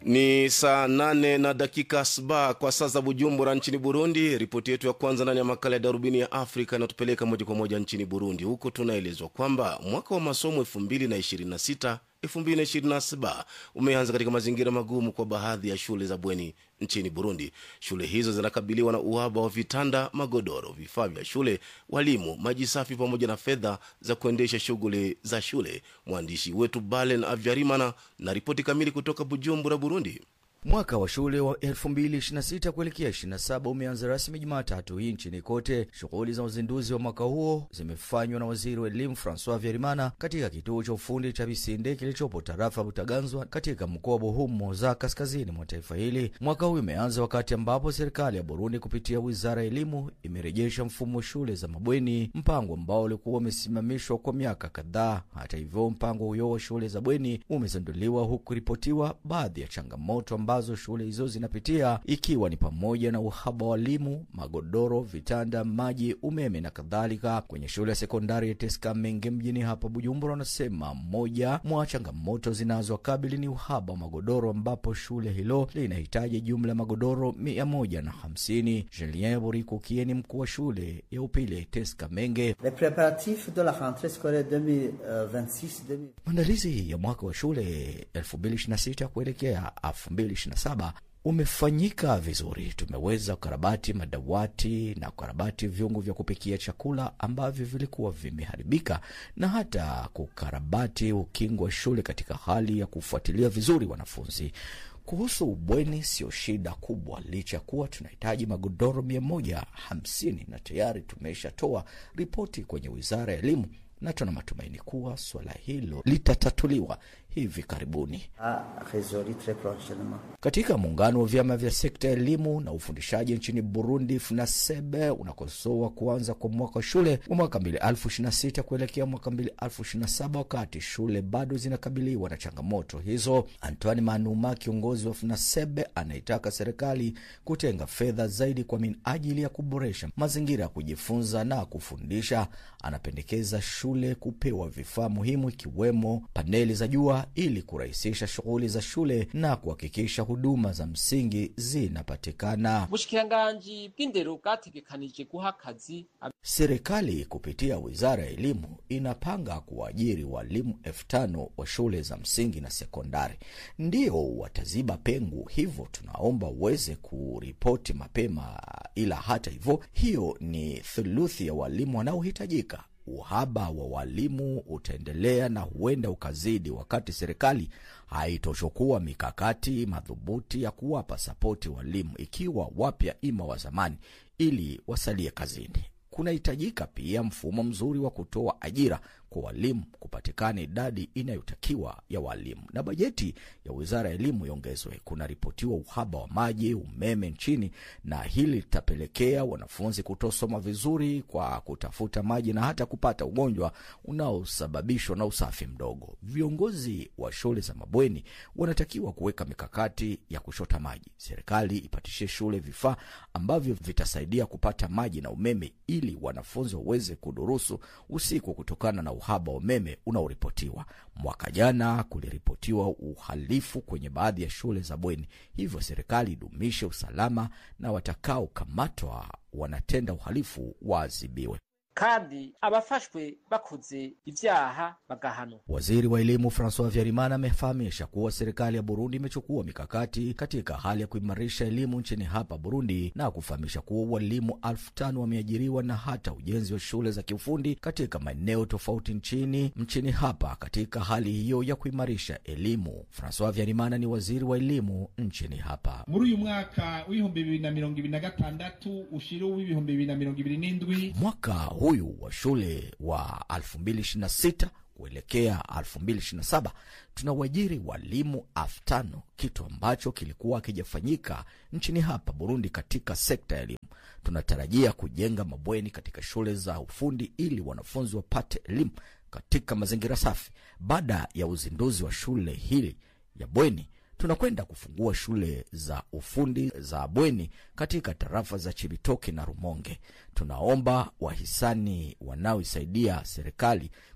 Ni saa nane na dakika saba kwa saa za Bujumbura nchini Burundi. Ripoti yetu ya kwanza ndani ya makala ya darubini ya Afrika inatupeleka moja kwa moja nchini Burundi. Huko tunaelezwa kwamba mwaka wa masomo 2026 2027 umeanza katika mazingira magumu kwa baadhi ya shule za bweni nchini Burundi. Shule hizo zinakabiliwa na uhaba wa vitanda, magodoro, vifaa vya shule, walimu, maji safi pamoja na fedha za kuendesha shughuli za shule. Mwandishi wetu Balen Avyarimana na ripoti kamili kutoka Bujumbura, Burundi. Mwaka wa shule wa 2026 kuelekea 27 umeanza rasmi Jumatatu hii nchini kote. Shughuli za uzinduzi wa mwaka huo zimefanywa na waziri wa elimu Francois Vyerimana katika kituo cha ufundi cha Bisinde kilichopo tarafa Butaganzwa katika mkoa wa Buhumuza kaskazini mwa taifa hili. Mwaka huu umeanza wakati ambapo serikali ya Burundi kupitia wizara ya elimu imerejesha mfumo wa shule za mabweni, mpango ambao ulikuwa umesimamishwa kwa miaka kadhaa. Hata hivyo, mpango huyo wa shule za bweni umezinduliwa huku ripotiwa baadhi ya changamoto ambazo shule hizo zinapitia ikiwa ni pamoja na uhaba wa walimu, magodoro, vitanda, maji, umeme na kadhalika. Kwenye shule ya sekondari ya Teska Menge mjini hapa Bujumbura, wanasema moja mwa changamoto zinazowakabili ni uhaba wa magodoro, ambapo shule hilo linahitaji jumla ya magodoro mia moja na hamsini. Julien Buriku Kieni, mkuu wa shule ya upili Teska Menge: Les préparatifs de la rentrée scolaire 2026 maandalizi ya mwaka wa shule 2026 kuelekea 2027 umefanyika vizuri. Tumeweza kukarabati madawati na kukarabati vyungu vya kupikia chakula ambavyo vilikuwa vimeharibika na hata kukarabati ukingo wa shule katika hali ya kufuatilia vizuri wanafunzi. Kuhusu ubweni, sio shida kubwa, licha ya kuwa tunahitaji magodoro mia moja hamsini na tayari tumeshatoa ripoti kwenye wizara ya elimu na tuna matumaini kuwa suala hilo litatatuliwa hivi karibuni. Katika muungano wa vyama vya sekta ya elimu na ufundishaji nchini Burundi, FUNASEBE unakosoa kuanza kwa mwaka wa shule wa mwaka mbili elfu ishirini na sita kuelekea mwaka mbili elfu ishirini na saba wakati shule bado zinakabiliwa na changamoto hizo. Antoine Manuma, kiongozi wa FUNASEBE, anaitaka serikali kutenga fedha zaidi kwa minajili ya kuboresha mazingira ya kujifunza na kufundisha. Anapendekeza shule kupewa vifaa muhimu ikiwemo paneli za jua ili kurahisisha shughuli za shule na kuhakikisha huduma za msingi zinapatikana. ubushikiranganji bw'indero bwategekanije guha akazi Serikali kupitia wizara ya elimu inapanga kuwaajiri walimu elfu tano wa shule za msingi na sekondari, ndio wataziba pengo. Hivyo tunaomba uweze kuripoti mapema, ila hata hivyo, hiyo ni thuluthi ya walimu wanaohitajika. Uhaba wa walimu utaendelea na huenda ukazidi wakati serikali haitochukua mikakati madhubuti ya kuwapa sapoti walimu, ikiwa wapya ima wa zamani, ili wasalie kazini. Kunahitajika pia mfumo mzuri wa kutoa ajira kwa walimu, kupatikana idadi inayotakiwa ya walimu na bajeti ya wizara ya elimu iongezwe. Kunaripotiwa uhaba wa maji, umeme nchini, na hili litapelekea wanafunzi kutosoma vizuri kwa kutafuta maji na hata kupata ugonjwa unaosababishwa na usafi mdogo. Viongozi wa shule za mabweni wanatakiwa kuweka mikakati ya kushota maji. Serikali ipatishie shule vifaa ambavyo vitasaidia kupata maji na umeme ili wanafunzi waweze kudurusu usiku kutokana na uhaba wa umeme unaoripotiwa. Mwaka jana kuliripotiwa uhalifu kwenye baadhi ya shule za bweni, hivyo serikali idumishe usalama na watakaokamatwa wanatenda uhalifu waadhibiwe. kandi abafashwe bakoze ivyaha bagahanwa. Waziri wa elimu Francois Vyarimana amefahamisha kuwa serikali ya Burundi imechukua mikakati katika hali ya kuimarisha elimu nchini hapa Burundi na kufahamisha kuwa walimu elfu tano wameajiriwa na hata ujenzi wa shule za kiufundi katika maeneo tofauti nchini nchini hapa katika hali hiyo ya kuimarisha elimu. Francois Vyarimana ni waziri wa elimu nchini hapa. muri uyu mwaka w'ibihumbi bibiri na mirongo ibiri na gatandatu ushira uw'ibihumbi bibiri na mirongo ibiri n'indwi Mwaka huyu wa shule wa 2026 kuelekea 2027 tunawajiri walimu elfu tano kitu ambacho kilikuwa hakijafanyika nchini hapa Burundi katika sekta ya elimu. Tunatarajia kujenga mabweni katika shule za ufundi ili wanafunzi wapate elimu katika mazingira safi. Baada ya uzinduzi wa shule hili ya bweni tunakwenda kufungua shule za ufundi za bweni katika tarafa za Chibitoke na Rumonge. Tunaomba wahisani wanaoisaidia serikali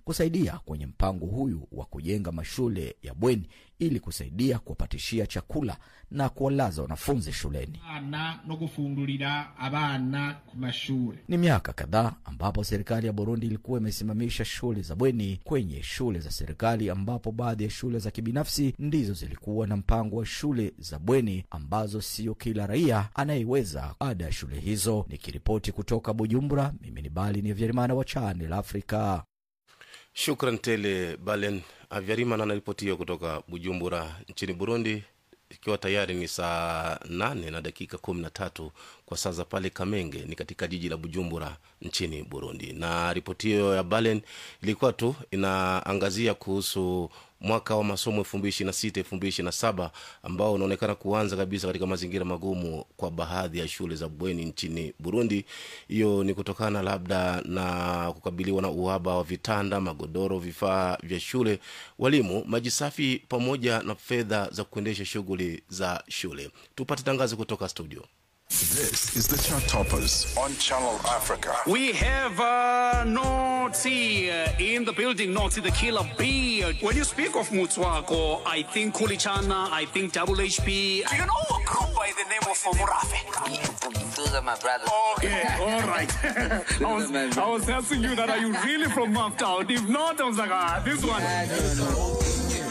kusaidia kwenye mpango huyu wa kujenga mashule ya bweni ili kusaidia kuwapatishia chakula na kuwalaza wanafunzi shuleni. abana no gufungurira abana ku mashure Ni miaka kadhaa ambapo serikali ya Burundi ilikuwa imesimamisha shule za bweni kwenye shule za serikali, ambapo baadhi ya shule za kibinafsi ndizo zilikuwa na mpango wa shule za bweni ambazo sio kila raia anayeweza ada ya shule hizo. Nikiripoti kutoka Bujumbura, mimi ni Bali ni Vyerimana wa Channel Africa. Shukran tele Balen Avyarimana anaripoti hiyo kutoka Bujumbura nchini Burundi, ikiwa tayari ni saa nane na dakika kumi na tatu kwa saa za pale Kamenge, ni katika jiji la Bujumbura nchini Burundi. Na ripoti hiyo ya Balen ilikuwa tu inaangazia kuhusu mwaka wa masomo elfu mbili ishirini na sita elfu mbili ishirini na saba ambao unaonekana kuanza kabisa katika mazingira magumu kwa baadhi ya shule za bweni nchini Burundi. Hiyo ni kutokana labda na kukabiliwa na uhaba wa vitanda, magodoro, vifaa vya shule, walimu, maji safi pamoja na fedha za kuendesha shughuli za shule. Tupate tangazo kutoka studio. This is the Chart Toppers on Channel Africa. We have uh, Noti uh, in the building, Noti the killer bee. When you speak of Mutswako, I think Kulichana, I think Double HP. Do you know a group by the name of Murafe? Those are my brothers. Okay, all right. I, was, I was asking you that, are you really from Maftown? If not, I was like, ah, this one.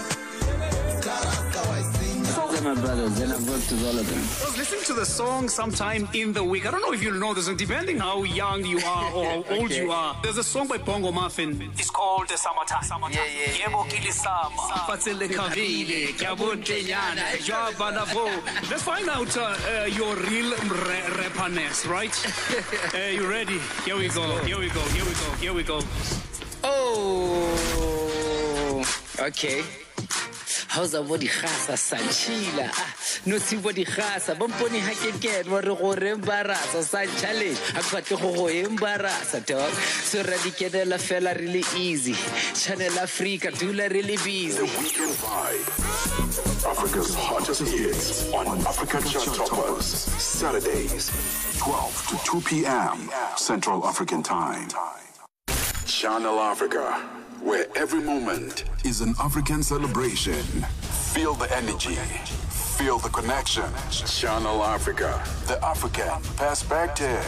Those are my brothers, and I've worked with all of them. I was listening to the song sometime in the week. I don't know if you'll know this, and depending how young you are or how old you are, there's a song by Bongo Muffin. It's called the Summertime. Summertime. Yeah, yeah. Yebo kilisama. Fatsele kavile, kyabuntenyana, jwabanavo. Let's find out uh, uh, your real ra- rapperness, right? uh, you ready? Here we go. Here we go. Here we go. Here we go. Oh, okay. How's a body khasa sanchila no si body khasa bomponi ha ke ke wa re go re embarasa sa challenge ha ke batle go go embarasa dog so ra di kenela fela really easy channel africa dula really busy Weekend Vibe. Africa's hottest hits on Africa Chart Toppers. Saturdays, 12 to 2 p.m. Central African Time. Channel Africa, where every moment is an African celebration. Feel the energy. Feel the connection. Channel Africa, the African perspective.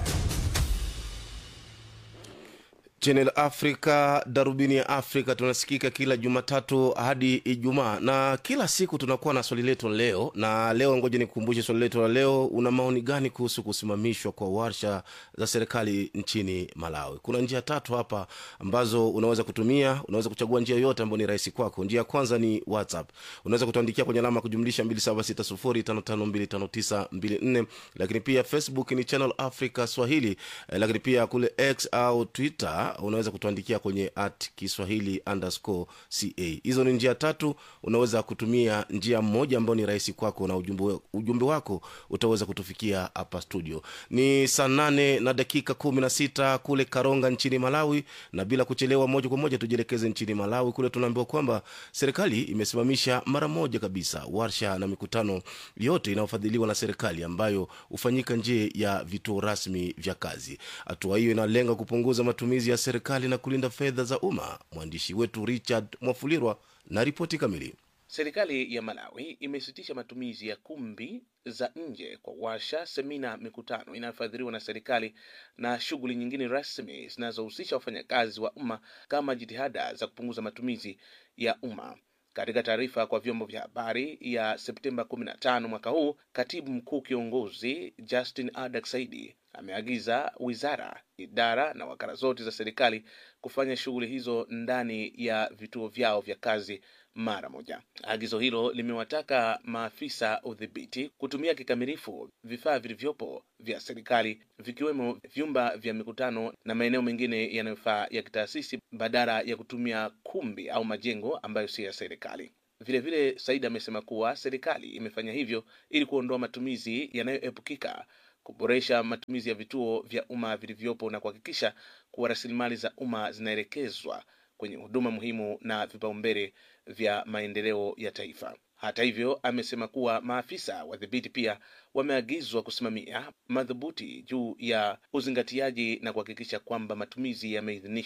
Channel Africa, darubini ya Afrika, tunasikika kila Jumatatu hadi Ijumaa na kila siku tunakuwa na swali letu la leo. Na leo, ngoja nikukumbushe swali letu la leo. Una maoni gani kuhusu kusimamishwa kwa warsha za serikali nchini Malawi? Kuna njia tatu hapa ambazo unaweza kutumia. Unaweza kuchagua njia yoyote ambayo ni rahisi kwako. Njia ya kwanza ni WhatsApp, unaweza kutuandikia kwenye alama ya kujumlisha 276055259254 lakini pia Facebook ni Channel Africa Swahili, eh, lakini pia kule X au Twitter unaweza kutuandikia kwenye at Kiswahili underscore ca. Hizo ni njia tatu, unaweza kutumia njia moja ambayo ni rahisi kwako, na ujumbe, ujumbe wako utaweza kutufikia hapa studio. Ni saa nane na dakika kumi na sita kule Karonga nchini Malawi, na bila kuchelewa, moja kwa moja tujielekeze nchini Malawi. Kule tunaambiwa kwamba serikali imesimamisha mara moja kabisa warsha na mikutano yote inayofadhiliwa na serikali ambayo hufanyika nje ya vituo rasmi vya kazi. Hatua hiyo inalenga kupunguza matumizi ya serikali na kulinda fedha za umma. Mwandishi wetu Richard Mwafulirwa na ripoti kamili. Serikali ya Malawi imesitisha matumizi ya kumbi za nje kwa warsha, semina, mikutano inayofadhiliwa na serikali na shughuli nyingine rasmi zinazohusisha wafanyakazi wa umma kama jitihada za kupunguza matumizi ya umma. Katika taarifa kwa vyombo vya habari ya Septemba 15 mwaka huu, katibu mkuu kiongozi Justin Adak Saidi ameagiza wizara, idara na wakala zote za serikali kufanya shughuli hizo ndani ya vituo vyao vya kazi mara moja. Agizo hilo limewataka maafisa udhibiti kutumia kikamilifu vifaa vilivyopo vya serikali vikiwemo vyumba vya mikutano na maeneo mengine yanayofaa ya kitaasisi badala ya kutumia kumbi au majengo ambayo si ya serikali. Vilevile, Said amesema kuwa serikali imefanya hivyo ili kuondoa matumizi yanayoepukika, kuboresha matumizi ya vituo vya umma vilivyopo na kuhakikisha kuwa rasilimali za umma zinaelekezwa kwenye huduma muhimu na vipaumbele vya maendeleo ya taifa. Hata hivyo, amesema kuwa maafisa wadhibiti pia wameagizwa kusimamia madhubuti juu ya uzingatiaji na kuhakikisha kwamba matumizi yameidhinishwa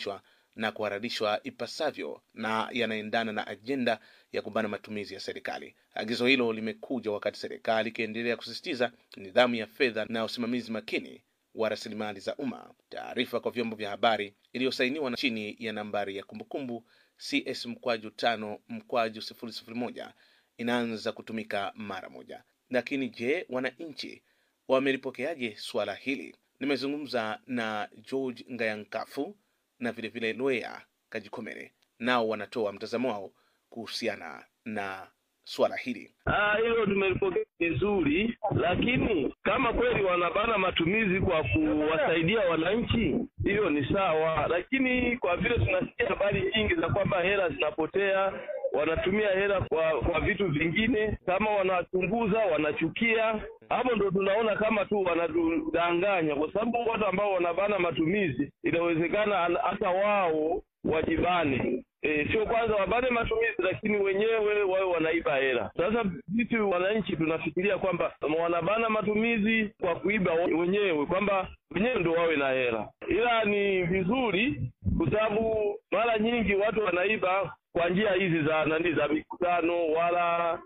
na kuharadishwa ipasavyo na yanaendana na ajenda ya kubana matumizi ya serikali. Agizo hilo limekuja wakati serikali ikiendelea kusisitiza nidhamu ya fedha na usimamizi makini wa rasilimali za umma. Taarifa kwa vyombo vya habari iliyosainiwa na chini ya nambari ya kumbukumbu CS mkwaju tano mkwaju sifuri sifuri moja inaanza kutumika mara moja. Lakini je, wananchi wamelipokeaje suala hili? Nimezungumza na George Ngayankafu na vilevile Lwea Kajikomere, nao wanatoa mtazamo wao kuhusiana na suala hili. Ah, hilo tumelipokea vizuri, lakini kama kweli wanabana matumizi kwa kuwasaidia wananchi, hiyo ni sawa, lakini kwa vile tunasikia habari nyingi za kwamba hela zinapotea, wanatumia hela kwa kwa vitu vingine, kama wanachunguza, wanachukia, hapo ndo tunaona kama tu wanatudanganya, kwa sababu watu ambao wanabana matumizi, inawezekana hata wao wajibane E, sio kwanza wabane matumizi, lakini wenyewe wawe wanaiba hela. Sasa sisi wananchi tunafikiria kwamba wanabana matumizi kwa kuiba wenyewe, kwamba wenyewe ndo wawe na hela, ila ni vizuri kwa sababu mara nyingi watu wanaiba kwa njia hizi za nani, za mikutano wala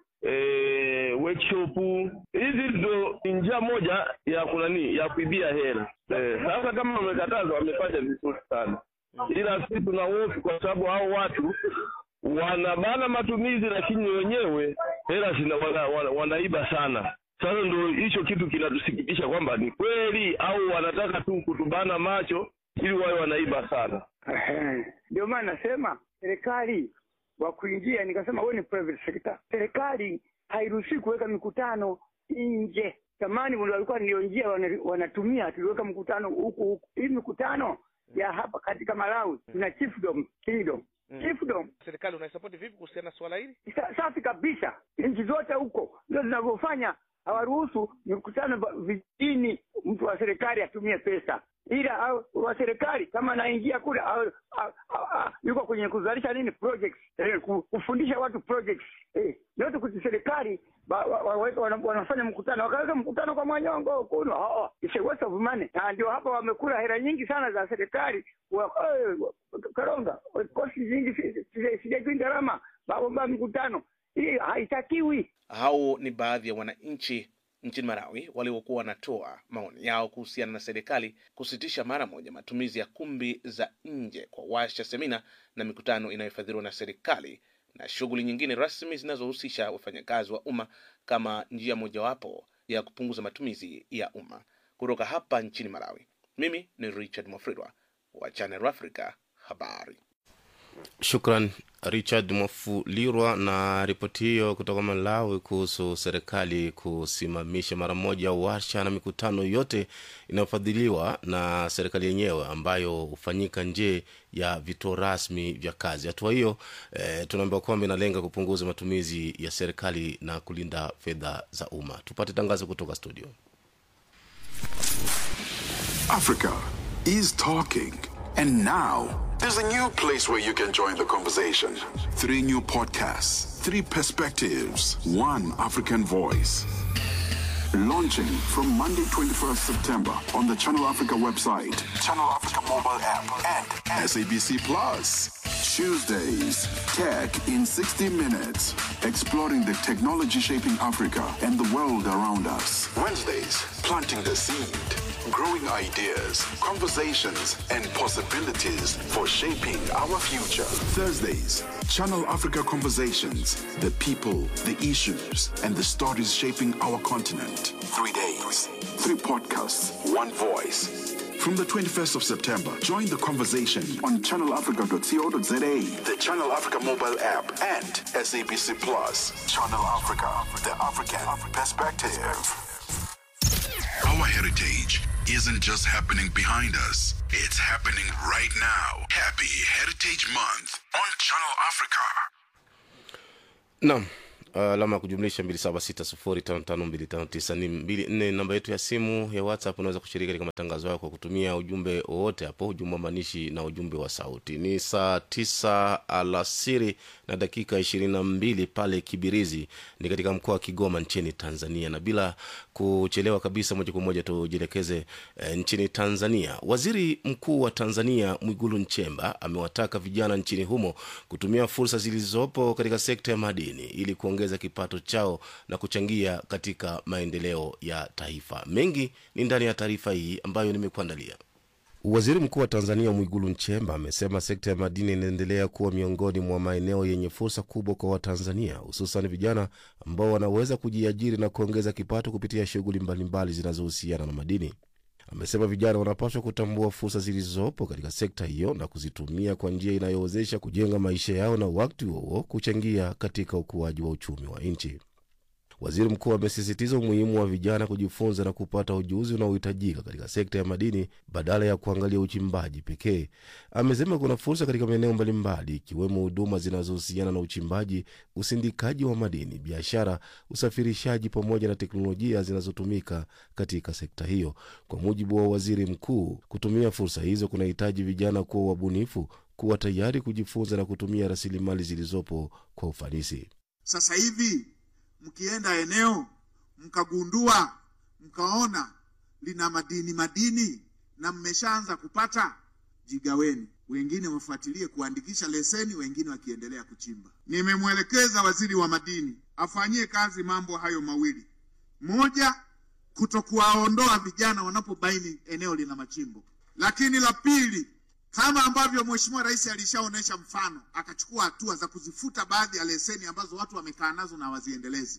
e, workshop. Hizi ndo ni njia moja ya kunani ya kuibia hela. E, sasa kama wamekataza, wamefanya vizuri sana ila sisi tuna hofu kwa sababu hao watu wanabana matumizi, lakini wenyewe hela zina wana, wana, wanaiba sana. Sasa ndo hicho kitu kinatusikitisha kwamba ni kweli au wanataka tu kutubana macho ili wawe wanaiba sana. Ndio maana nasema serikali wa kuingia, nikasema wewe ni private sector. Serikali hairuhusi kuweka mikutano nje. Zamani walikuwa ndio njia wanatumia, tuliweka mkutano huku huku. Hii mikutano ya hapa katika Malawi tuna chiefdom kingdom Mm. chiefdom Serikali unaisapoti vipi kuhusiana na swala hili? sa, safi kabisa. Nchi zote huko ndio zinavyofanya, hawaruhusu mikutano ba- vijijini, mtu wa serikali atumie pesa, ila au- wa serikali kama anaingia kule au- au- au- au- yuko kwenye kuzalisha nini projects, eh, ku- kufundisha watu projects eh, yote kuti serikali ba- wa- wa- wa- wana- wanafanya mkutano wakaweka mkutano kwa mwanyongo kuno oh, it's a waste of money. Na ndio hapa wamekula hela nyingi sana za serikali wa, eh, wa- Karonga kosti nyingi si- si- sijajui gharama babomba mikutano hii haitakiwi. Hao ni baadhi ya wananchi nchini Malawi waliokuwa wanatoa maoni yao kuhusiana na serikali kusitisha mara moja matumizi ya kumbi za nje kwa washa, semina na mikutano inayofadhiliwa na serikali na shughuli nyingine rasmi zinazohusisha wafanyakazi wa umma kama njia mojawapo ya kupunguza matumizi ya umma. Kutoka hapa nchini Malawi, mimi ni Richard Mwafridwa wa Channel Africa habari. Shukran Richard Mwafulirwa na ripoti hiyo kutoka Malawi kuhusu serikali kusimamisha mara moja warsha na mikutano yote inayofadhiliwa na serikali yenyewe ambayo hufanyika nje ya vituo rasmi vya kazi. Hatua hiyo eh, tunaambiwa kwamba inalenga kupunguza matumizi ya serikali na kulinda fedha za umma. Tupate tangazo kutoka studio. Africa is talking. And now, there's a new place where you can join the conversation. Three new podcasts, three perspectives, one African voice. Launching from Monday, 21st September on the Channel Africa website, Channel Africa mobile app, and SABC Plus. Tuesdays, Tech in 60 Minutes, exploring the technology shaping Africa and the world around us. Wednesdays, planting the seed, growing ideas, conversations, and possibilities for shaping our future. Thursdays, Channel Africa Conversations, the people, the issues, and the stories shaping our continent. Three days, three podcasts, one voice. From the 21st of September, join the conversation on channelafrica.co.za, the Channel Africa mobile app, and SABC Plus. Channel Africa, the African perspective. Our heritage isn't just happening behind us, it's happening right now. Happy Heritage Month on Channel Africa. Naam, alama ya kujumlisha 2760552592 namba yetu ya simu ya whatsapp unaweza kushiriki katika matangazo hayo kwa kutumia ujumbe wowote hapo ujumbe wa maanishi na ujumbe wa sauti ni saa 9 alasiri na dakika 22 pale kibirizi ni katika mkoa wa kigoma nchini tanzania na bila kuchelewa kabisa moja kwa moja tujielekeze e, nchini tanzania waziri mkuu wa tanzania mwigulu nchemba amewataka vijana nchini humo kutumia fursa zilizopo katika sekta ya madini ili kuongeza kipato chao na kuchangia katika maendeleo ya taifa mengi ni ndani ya taarifa hii ambayo nimekuandalia Waziri Mkuu wa Tanzania Mwigulu Nchemba amesema sekta ya madini inaendelea kuwa miongoni mwa maeneo yenye fursa kubwa kwa Watanzania, hususan vijana ambao wanaweza kujiajiri na kuongeza kipato kupitia shughuli mbalimbali zinazohusiana na madini. Amesema vijana wanapaswa kutambua fursa zilizopo katika sekta hiyo na kuzitumia kwa njia inayowezesha kujenga maisha yao na wakati huo kuchangia katika ukuaji wa uchumi wa nchi. Waziri mkuu amesisitiza umuhimu wa vijana kujifunza na kupata ujuzi unaohitajika katika sekta ya madini badala ya kuangalia uchimbaji pekee. Amesema kuna fursa katika maeneo mbalimbali ikiwemo huduma zinazohusiana na uchimbaji, usindikaji wa madini, biashara, usafirishaji pamoja na teknolojia zinazotumika katika sekta hiyo. Kwa mujibu wa waziri mkuu, kutumia fursa hizo kunahitaji vijana kuwa wabunifu, kuwa tayari kujifunza na kutumia rasilimali zilizopo kwa ufanisi. Sasa hivi mkienda eneo mkagundua mkaona lina madini madini na mmeshaanza kupata, jigaweni. Wengine wafuatilie kuandikisha leseni, wengine wakiendelea kuchimba. Nimemwelekeza waziri wa madini afanyie kazi mambo hayo mawili: moja, kutokuwaondoa vijana wanapobaini eneo lina machimbo, lakini la pili, kama ambavyo Mheshimiwa Rais alishaonyesha mfano, akachukua hatua za kuzifuta baadhi ya leseni ambazo watu wamekaa nazo na hawaziendelezi.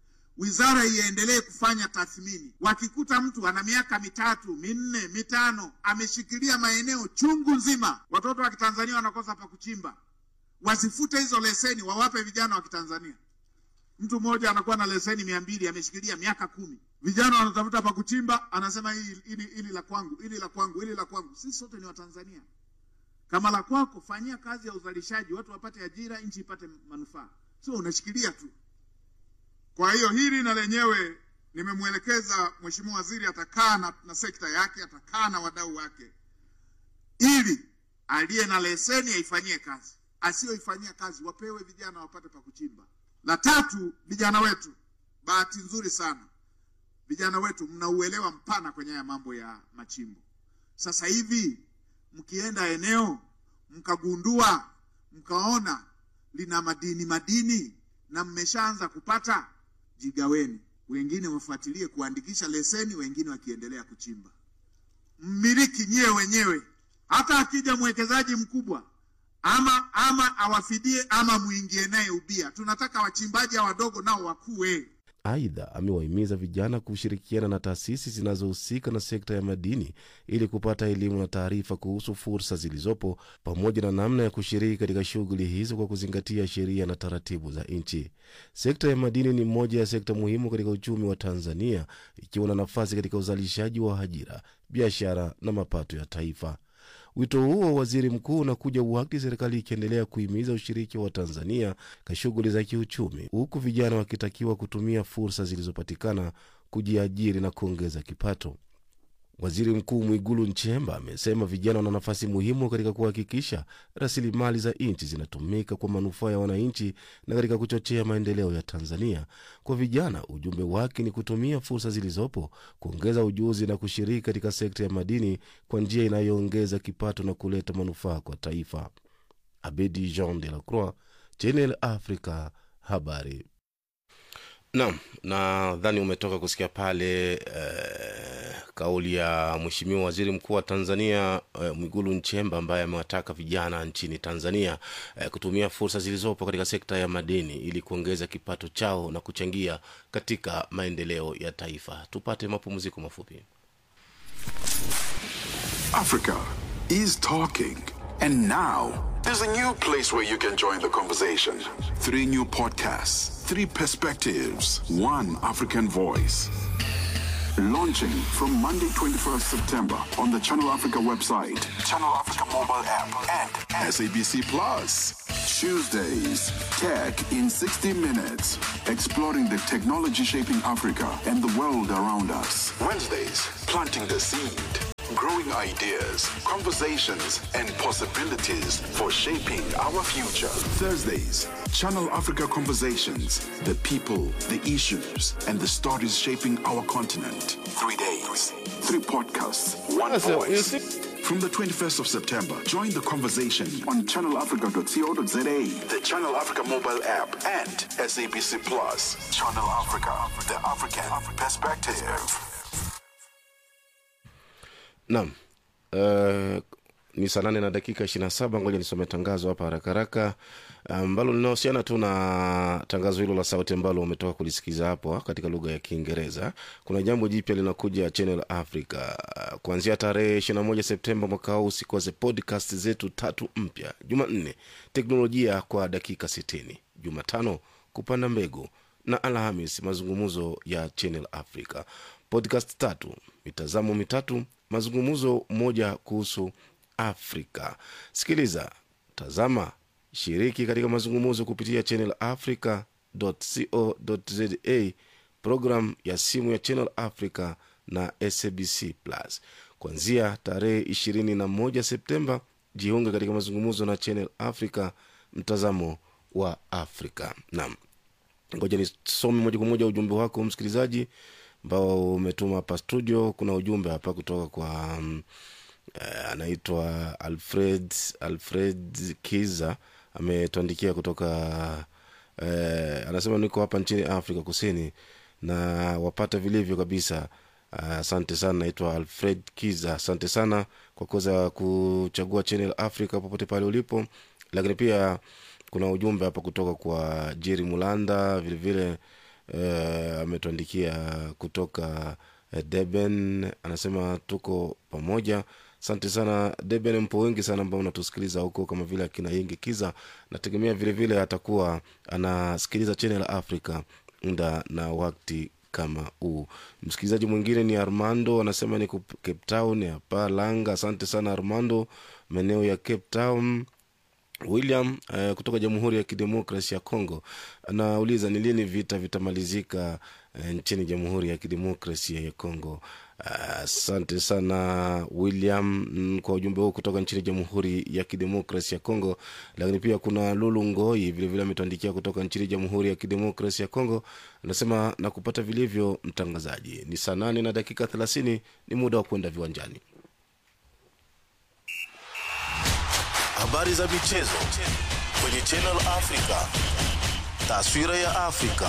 Wizara iendelee kufanya tathmini. Wakikuta mtu ana miaka mitatu minne mitano ameshikilia maeneo chungu nzima, watoto wa Kitanzania wanakosa pa kuchimba, wasifute hizo leseni, wawape vijana wa Kitanzania. Mtu mmoja anakuwa na leseni mia mbili ameshikilia miaka kumi, vijana wanatafuta pa kuchimba, anasema hili hili hili la kwangu, hili la kwangu, hili la kwangu. Sisi sote ni Watanzania. Kama la kwako, fanyia kazi ya uzalishaji, watu wapate ajira, nchi ipate manufaa, sio unashikilia tu. Kwa hiyo hili na lenyewe nimemwelekeza Mheshimiwa Waziri, atakaa na, na sekta yake, atakaa na wadau wake, ili aliye na leseni aifanyie kazi, asiyoifanyia kazi wapewe vijana wapate pa kuchimba. La tatu, vijana wetu, bahati nzuri sana vijana wetu mna uelewa mpana kwenye haya mambo ya machimbo. Sasa hivi mkienda eneo mkagundua mkaona lina madini madini na mmeshaanza kupata, jigaweni. Wengine wafuatilie kuandikisha leseni, wengine wakiendelea kuchimba. Mmiliki nyewe wenyewe, hata akija mwekezaji mkubwa ama ama awafidie ama muingie naye ubia. Tunataka wachimbaji wadogo nao wakue. Aidha, amewahimiza vijana kushirikiana na taasisi zinazohusika na sekta ya madini ili kupata elimu na taarifa kuhusu fursa zilizopo pamoja na namna ya kushiriki katika shughuli hizo kwa kuzingatia sheria na taratibu za nchi. Sekta ya madini ni moja ya sekta muhimu katika uchumi wa Tanzania, ikiwa na nafasi katika uzalishaji wa ajira, biashara na mapato ya taifa. Wito huo wa waziri mkuu unakuja wakati serikali ikiendelea kuhimiza ushiriki wa Tanzania katika shughuli za kiuchumi, huku vijana wakitakiwa kutumia fursa zilizopatikana kujiajiri na kuongeza kipato. Waziri Mkuu Mwigulu Nchemba amesema vijana wana nafasi muhimu katika kuhakikisha rasilimali za nchi zinatumika kwa manufaa ya wananchi na katika kuchochea maendeleo ya Tanzania. Kwa vijana, ujumbe wake ni kutumia fursa zilizopo, kuongeza ujuzi na kushiriki katika sekta ya madini kwa njia inayoongeza kipato na kuleta manufaa kwa taifa. Abedi Jean de la Croix, Channel Africa, habari. Naam, nadhani umetoka kusikia pale eh, kauli ya Mheshimiwa Waziri Mkuu wa Tanzania eh, Mwigulu Nchemba ambaye amewataka vijana nchini Tanzania eh, kutumia fursa zilizopo katika sekta ya madini ili kuongeza kipato chao na kuchangia katika maendeleo ya taifa. Tupate mapumziko mafupi. Africa is talking. And now, there's a new place where you can join the conversation. Three new podcasts, three perspectives, one African voice. Launching from Monday, 21st September on the Channel Africa website, Channel Africa mobile app, and SABC Plus. Tuesdays, Tech in 60 Minutes, exploring the technology shaping Africa and the world around us. Wednesdays, planting the seed, growing ideas, conversations, and possibilities for shaping our future. Thursdays, Channel Africa Conversations, the people, the issues, and the stories shaping our continent. Three days, three podcasts, one Sasa, you voice. see- From the 21st of September, join the conversation on channelafrica.co.za, the Channel Africa mobile app, and SABC Plus. Channel Africa, the African perspective. Naam. Uh, ni saa nane na dakika ishirini na saba. Ngoja nisome tangazo hapa haraka haraka ambalo linahusiana tu na tangazo hilo la sauti ambalo umetoka kulisikiza hapo katika lugha ya Kiingereza. Kuna jambo jipya linakuja Channel Africa Uh, kuanzia tarehe 21 Septemba mwaka huu. Usikose podcast zetu tatu mpya: Jumanne teknolojia kwa dakika 60, Jumatano kupanda mbegu na Alhamis mazungumzo ya Channel Africa. Podcast tatu, mitazamo mitatu, mazungumzo moja kuhusu Afrika. Sikiliza, tazama, shiriki katika mazungumzo kupitia Channel Africa.co.za, program ya simu ya Channel Africa na SABC Plus. Kuanzia tarehe 21 Septemba, jiunge katika mazungumzo na Channel Africa, mtazamo wa Afrika. Naam, ngoja nisome moja kwa moja ujumbe wako msikilizaji ambao umetuma hapa studio. Kuna ujumbe hapa kutoka kwa um, eh, anaitwa Alfred Alfred Kiza ametuandikia kutoka eh, anasema niko hapa nchini Afrika Kusini na wapata vilivyo kabisa. Ah, Asante sana, naitwa Alfred Kiza. Asante sana kwa kuweza kuchagua Channel Africa popote pale ulipo, lakini pia kuna ujumbe hapa kutoka kwa Jeri Mulanda vilevile eh, ametuandikia kutoka eh, Deben, anasema tuko pamoja. Asante sana Deben, mpo wengi sana ambao unatusikiliza huko, kama vile akina Yingi Kiza. Nategemea vilevile atakuwa anasikiliza Channel Africa muda na wakati kama huu. Msikilizaji mwingine ni Armando, anasema niko Cape Town hapa Langa. Asante sana Armando, maeneo ya Cape Town. William uh, kutoka Jamhuri ya Kidemokrasi ya Congo anauliza ni lini vita vitamalizika uh, nchini Jamhuri ya Kidemokrasia ya Congo. Asante uh, sana William mm, kwa ujumbe huu kutoka nchini Jamhuri ya Kidemokrasi ya Congo. Lakini pia kuna Lulu Ngoi vilevile ametuandikia kutoka nchini Jamhuri ya Kidemokrasi ya Congo, anasema na kupata vilivyo mtangazaji. Ni saa nane na dakika thelathini, ni muda wa kwenda viwanjani. Habari za michezo kwenye Channel Africa. Taswira ya Afrika.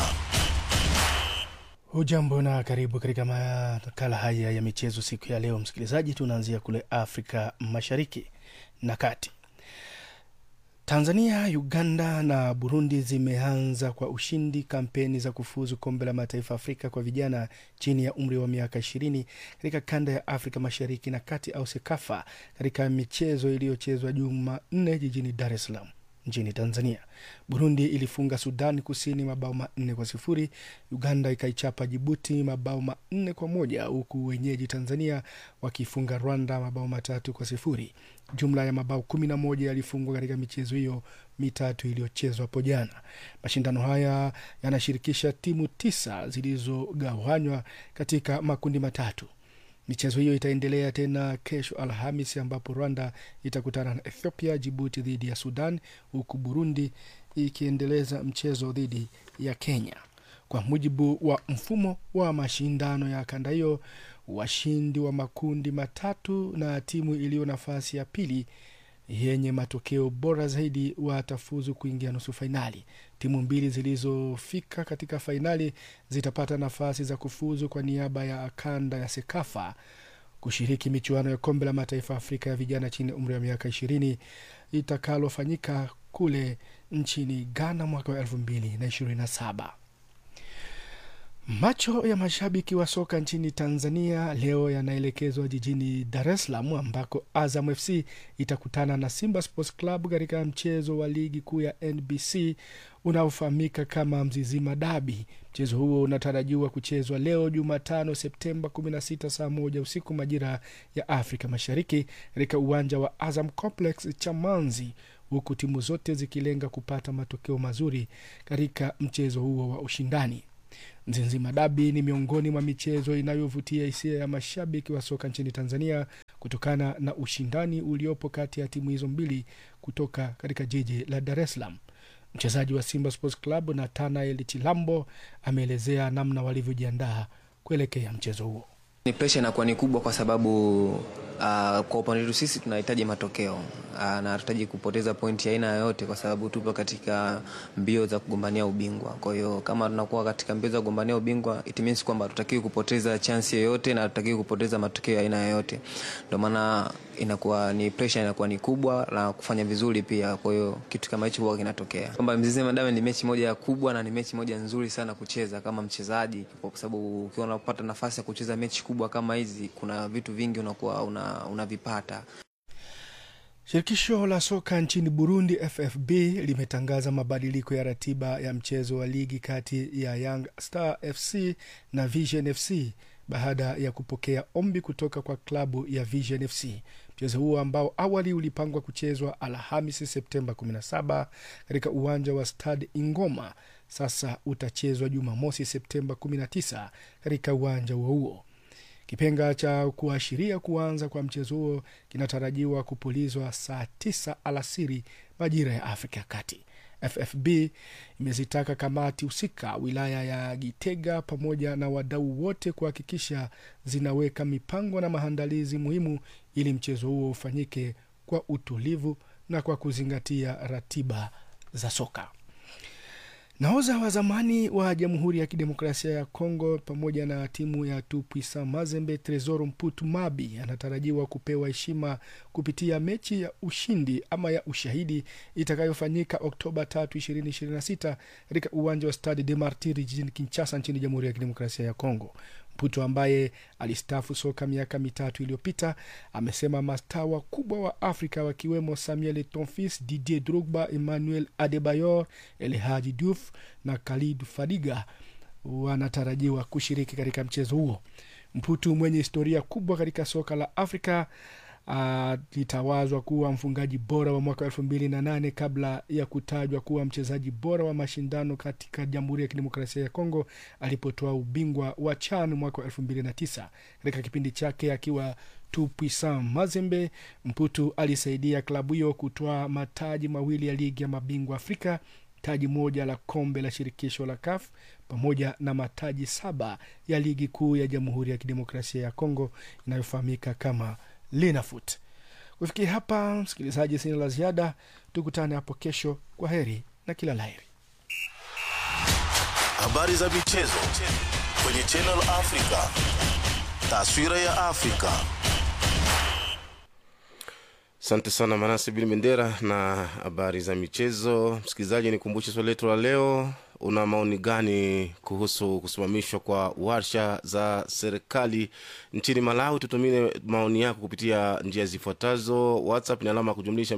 Hujambo na karibu katika makala haya ya michezo siku ya leo, msikilizaji. Tunaanzia kule Afrika Mashariki na Kati. Tanzania, Uganda na Burundi zimeanza kwa ushindi kampeni za kufuzu kombe la mataifa Afrika kwa vijana chini ya umri wa miaka ishirini katika kanda ya Afrika Mashariki na Kati au SEKAFA katika michezo iliyochezwa Jumanne jijini Dar es Salaam nchini Tanzania. Burundi ilifunga Sudan Kusini mabao manne kwa sifuri. Uganda ikaichapa Jibuti mabao manne kwa moja huku wenyeji Tanzania wakifunga Rwanda mabao matatu kwa sifuri. Jumla ya mabao kumi na moja yalifungwa katika michezo hiyo mitatu iliyochezwa hapo jana. Mashindano haya yanashirikisha timu tisa zilizogawanywa katika makundi matatu. Michezo hiyo itaendelea tena kesho Alhamis, ambapo Rwanda itakutana na Ethiopia, Jibuti dhidi ya Sudan, huku Burundi ikiendeleza mchezo dhidi ya Kenya. Kwa mujibu wa mfumo wa mashindano ya kanda hiyo, washindi wa makundi matatu na timu iliyo nafasi ya pili yenye matokeo bora zaidi watafuzu kuingia nusu fainali. Timu mbili zilizofika katika fainali zitapata nafasi za kufuzu kwa niaba ya kanda ya SEKAFA kushiriki michuano ya kombe la mataifa Afrika ya vijana chini ya umri wa miaka ishirini itakalofanyika kule nchini Ghana mwaka wa elfu mbili na ishirini na saba. Macho ya mashabiki wa soka nchini Tanzania leo yanaelekezwa jijini Dar es Salaam ambako Azam FC itakutana na Simba Sports Club katika mchezo wa ligi kuu ya NBC unaofahamika kama Mzizima Dabi. Mchezo huo unatarajiwa kuchezwa leo Jumatano Septemba 16 saa moja usiku majira ya Afrika Mashariki katika uwanja wa Azam Complex Chamanzi huku timu zote zikilenga kupata matokeo mazuri katika mchezo huo wa ushindani. Mzizima Dabi ni miongoni mwa michezo inayovutia hisia ya mashabiki wa soka nchini Tanzania kutokana na ushindani uliopo kati ya timu hizo mbili kutoka katika jiji la Dar es Salaam. Mchezaji wa Simba Sports Club Nathanael Chilambo ameelezea namna walivyojiandaa kuelekea mchezo huo. Ni presha inakuwa ni kubwa kwa sababu uh, kwa upande wetu sisi tunahitaji matokeo uh, na hatutaji kupoteza pointi aina yoyote, kwa sababu tupo katika mbio za kugombania ubingwa. Kwa hiyo kama tunakuwa katika mbio za kugombania ubingwa, it means kwamba hatutakiwi kupoteza chance yoyote na hatutakiwi kupoteza matokeo aina yoyote. Ndio maana inakuwa ni presha inakuwa ni kubwa na kufanya vizuri pia. Kwa hiyo kitu kama hicho huwa kinatokea kwamba Mzizima Dabi ni mechi moja kubwa na ni mechi moja nzuri sana kucheza kama mchezaji, kwa sababu ukiwa unapata nafasi ya kucheza mechi kubwa kama hizi, kuna vitu vingi unakuwa unavipata una Shirikisho la soka nchini Burundi, FFB, limetangaza mabadiliko ya ratiba ya mchezo wa ligi kati ya Young Star FC na Vision FC baada ya kupokea ombi kutoka kwa klabu ya Vision FC. Mchezo huo ambao awali ulipangwa kuchezwa Alhamisi Septemba 17 katika uwanja wa Stade Ingoma, sasa utachezwa Jumamosi Septemba 19 katika uwanja huo huo. Kipenga cha kuashiria kuanza kwa mchezo huo kinatarajiwa kupulizwa saa tisa alasiri majira ya Afrika ya Kati. FFB imezitaka kamati husika wilaya ya Gitega pamoja na wadau wote kuhakikisha zinaweka mipango na maandalizi muhimu ili mchezo huo ufanyike kwa utulivu na kwa kuzingatia ratiba za soka. Nahodha wa zamani wa Jamhuri ya Kidemokrasia ya Kongo pamoja na timu ya Tupuisa Mazembe, Tresor Mputu Mabi anatarajiwa kupewa heshima kupitia mechi ya ushindi ama ya ushahidi itakayofanyika Oktoba 3, 2026 katika uwanja wa Stade de Martyrs jijini Kinshasa nchini Jamhuri ya Kidemokrasia ya Kongo. Mputo ambaye alistafu soka miaka mitatu iliyopita amesema mastaa wakubwa wa Afrika wakiwemo Samuel Etonfis, Didier Drogba, Emmanuel Adebayor, El Hadji Diouf na Khalid Fadiga wanatarajiwa kushiriki katika mchezo huo. Mputu mwenye historia kubwa katika soka la Afrika alitawazwa uh, kuwa mfungaji bora wa mwaka elfu mbili na nane kabla ya kutajwa kuwa mchezaji bora wa mashindano katika Jamhuri ya Kidemokrasia ya Kongo alipotoa ubingwa wa CHAN mwaka wa elfu mbili na tisa. Katika kipindi chake akiwa Tupuisan Mazembe, Mputu alisaidia klabu hiyo kutoa mataji mawili ya ligi ya mabingwa Afrika, taji moja la kombe la shirikisho la CAF pamoja na mataji saba ya ligi kuu ya Jamhuri ya Kidemokrasia ya Kongo inayofahamika kama Linafoot. Kufikia hapa, msikilizaji, sina la ziada. Tukutane hapo kesho. Kwa heri na kila laheri. Habari za michezo kwenye Channel Africa, taswira ya Afrika. Asante sana Manase Bin Bendera na habari za michezo. Msikilizaji, nikumbushe swali letu la leo una maoni gani kuhusu kusimamishwa kwa warsha za serikali nchini Malawi? Tutumie maoni yako kupitia njia zifuatazo: WhatsApp ni alama ya kujumlisha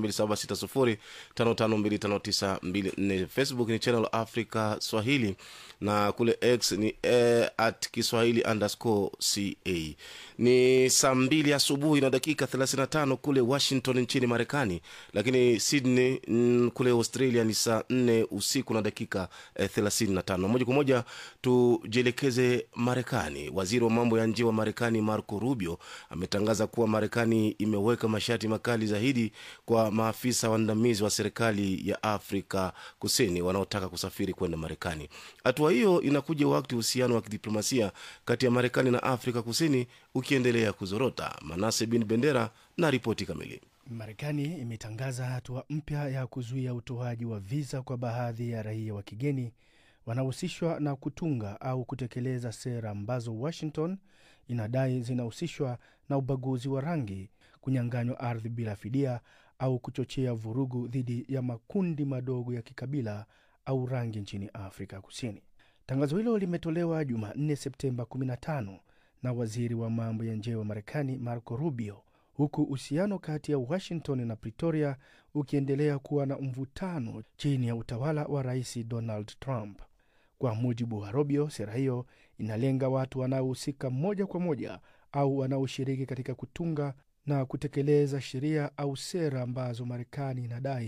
276055259254, Facebook ni Channel Africa Swahili na kule X ni eh, at Kiswahili underscore ca. Ni saa mbili asubuhi na dakika 35 kule Washington nchini Marekani, lakini Sydney mm, kule Australia ni saa 4 usiku na dakika eh, 35. Moja kwa moja tujielekeze Marekani. Waziri wa mambo ya nje wa Marekani Marco Rubio ametangaza kuwa Marekani imeweka masharti makali zaidi kwa maafisa waandamizi wa serikali ya Afrika Kusini wanaotaka kusafiri kwenda Marekani. Hatua hiyo inakuja wakati uhusiano wa kidiplomasia kati ya Marekani na Afrika Kusini ukiendelea kuzorota. Manase Bin Bendera na ripoti kamili. Marekani imetangaza hatua mpya ya kuzuia utoaji wa viza kwa baadhi ya raia wa kigeni wanahusishwa na kutunga au kutekeleza sera ambazo Washington inadai zinahusishwa na ubaguzi wa rangi, kunyang'anywa ardhi bila fidia, au kuchochea vurugu dhidi ya makundi madogo ya kikabila au rangi nchini Afrika Kusini. Tangazo hilo limetolewa Jumanne, Septemba 15 na waziri wa mambo ya nje wa Marekani Marco Rubio, huku uhusiano kati ya Washington na Pretoria ukiendelea kuwa na mvutano chini ya utawala wa Rais Donald Trump. Kwa mujibu wa Rubio, sera hiyo inalenga watu wanaohusika moja kwa moja au wanaoshiriki katika kutunga na kutekeleza sheria au sera ambazo Marekani inadai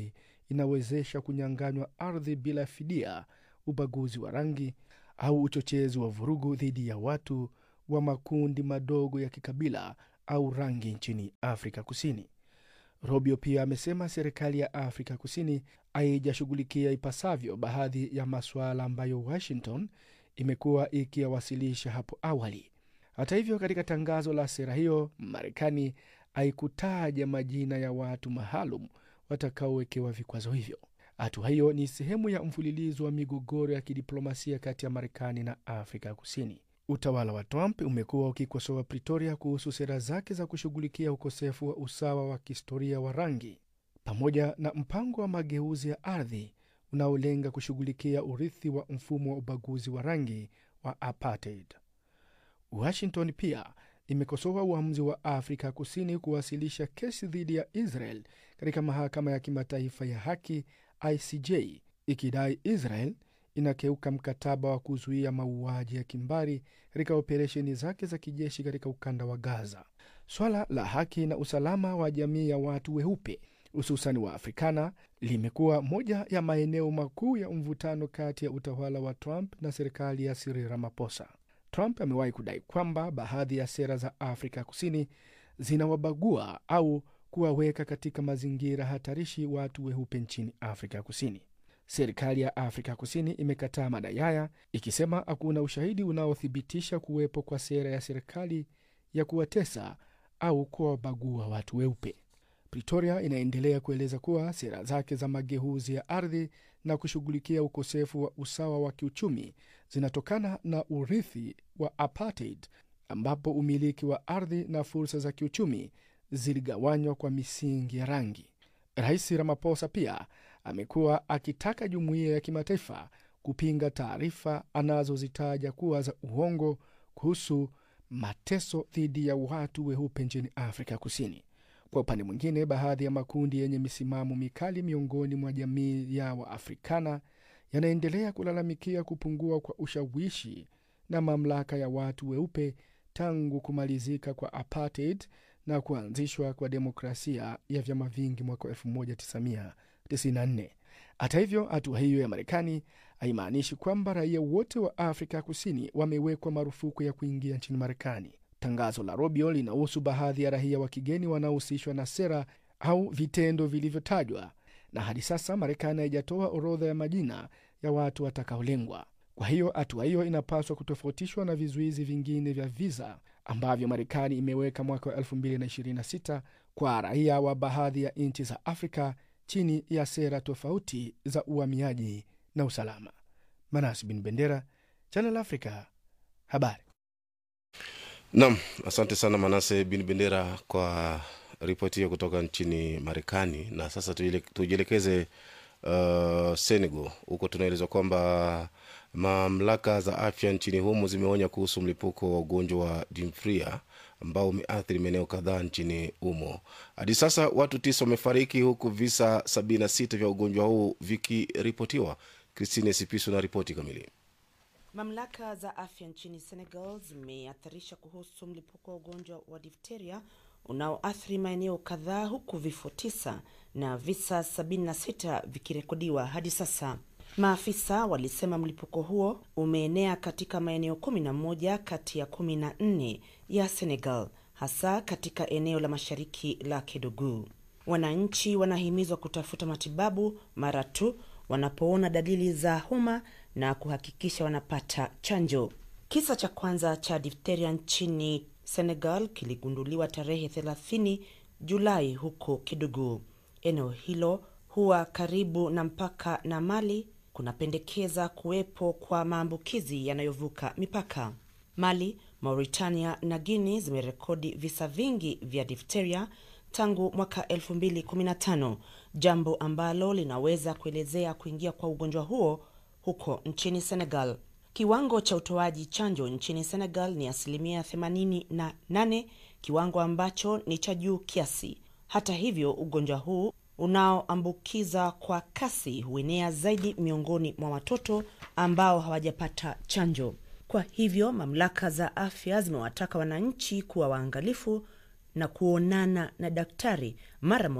inawezesha kunyang'anywa ardhi bila fidia, ubaguzi wa rangi au uchochezi wa vurugu dhidi ya watu wa makundi madogo ya kikabila au rangi nchini Afrika Kusini. Rubio pia amesema serikali ya Afrika Kusini haijashughulikia ipasavyo baadhi ya masuala ambayo Washington imekuwa ikiyawasilisha hapo awali. Hata hivyo, katika tangazo la sera hiyo, Marekani haikutaja majina ya watu maalum watakaowekewa vikwazo hivyo. Hatua hiyo ni sehemu ya mfululizo wa migogoro ya kidiplomasia kati ya Marekani na Afrika Kusini. Utawala wa Trump umekuwa ukikosoa Pretoria kuhusu sera zake za kushughulikia ukosefu wa usawa wa kihistoria wa rangi pamoja na mpango wa mageuzi ya ardhi unaolenga kushughulikia urithi wa mfumo wa ubaguzi wa rangi wa apartheid. Washington pia imekosoa uamuzi wa Afrika Kusini kuwasilisha kesi dhidi ya Israel katika mahakama ya kimataifa ya haki ICJ, ikidai Israel inakeuka mkataba wa kuzuia mauaji ya kimbari katika operesheni zake za kijeshi katika ukanda wa Gaza. Swala la haki na usalama wa jamii ya watu weupe hususan wa Afrikana limekuwa moja ya maeneo makuu ya mvutano kati ya utawala wa Trump na serikali ya Cyril Ramaphosa. Trump amewahi kudai kwamba baadhi ya sera za Afrika Kusini zinawabagua au kuwaweka katika mazingira hatarishi watu weupe nchini Afrika Kusini. Serikali ya Afrika Kusini imekataa madai haya ikisema hakuna ushahidi unaothibitisha kuwepo kwa sera ya serikali ya kuwatesa au kuwabagua watu weupe. Pretoria inaendelea kueleza kuwa sera zake za mageuzi ya ardhi na kushughulikia ukosefu wa usawa wa kiuchumi zinatokana na urithi wa apartheid, ambapo umiliki wa ardhi na fursa za kiuchumi ziligawanywa kwa misingi ya rangi. Rais Ramaphosa pia amekuwa akitaka jumuiya ya kimataifa kupinga taarifa anazozitaja kuwa za uongo kuhusu mateso dhidi ya watu weupe nchini Afrika Kusini. Kwa upande mwingine, baadhi ya makundi yenye misimamo mikali miongoni mwa jamii ya Waafrikana yanaendelea kulalamikia kupungua kwa ushawishi na mamlaka ya watu weupe tangu kumalizika kwa apartheid na kuanzishwa kwa demokrasia ya vyama vingi mwaka 1994. Hata hivyo, hatua hiyo ya Marekani haimaanishi kwamba raia wote wa Afrika Kusini wamewekwa marufuku ya kuingia nchini Marekani. Tangazo la Rubio linahusu baadhi ya raia wa kigeni wanaohusishwa na sera au vitendo vilivyotajwa, na hadi sasa Marekani haijatoa orodha ya majina ya watu watakaolengwa. Kwa hiyo hatua hiyo inapaswa kutofautishwa na vizuizi vingine vya viza ambavyo Marekani imeweka mwaka wa 2026 kwa raia wa baadhi ya nchi za Afrika chini ya sera tofauti za uhamiaji na usalama. Manas bin Bendera, Channel Africa, habari. Nam, asante sana Manase bin Bendera kwa ripoti hiyo kutoka nchini Marekani. Na sasa tujielekeze uh, Senegal. Huko tunaelezwa kwamba mamlaka za afya nchini humo zimeonya kuhusu mlipuko wa ugonjwa wa dimfria ambao umeathiri maeneo kadhaa nchini humo. Hadi sasa watu tisa wamefariki huku visa 76 vya ugonjwa huu vikiripotiwa. Christine Sipiso na ripoti kamili. Mamlaka za afya nchini Senegal zimeathirisha kuhusu mlipuko wa ugonjwa wa difteria unaoathiri maeneo kadhaa huku vifo tisa na visa 76 vikirekodiwa hadi sasa. Maafisa walisema mlipuko huo umeenea katika maeneo 11 kati ya 14 ya Senegal, hasa katika eneo la mashariki la Kedougou. Wananchi wanahimizwa kutafuta matibabu mara tu wanapoona dalili za homa na kuhakikisha wanapata chanjo. Kisa cha kwanza cha difteria nchini Senegal kiligunduliwa tarehe 30 Julai huko Kedougou. Eneo hilo huwa karibu na mpaka na Mali, kunapendekeza kuwepo kwa maambukizi yanayovuka mipaka. Mali, Mauritania na Guinea zimerekodi visa vingi vya difteria tangu mwaka 2015, jambo ambalo linaweza kuelezea kuingia kwa ugonjwa huo huko nchini Senegal. Kiwango cha utoaji chanjo nchini Senegal ni asilimia 88, kiwango ambacho ni cha juu kiasi. Hata hivyo, ugonjwa huu unaoambukiza kwa kasi huenea zaidi miongoni mwa watoto ambao hawajapata chanjo. Kwa hivyo, mamlaka za afya zimewataka wananchi kuwa waangalifu na kuonana na daktari mara moja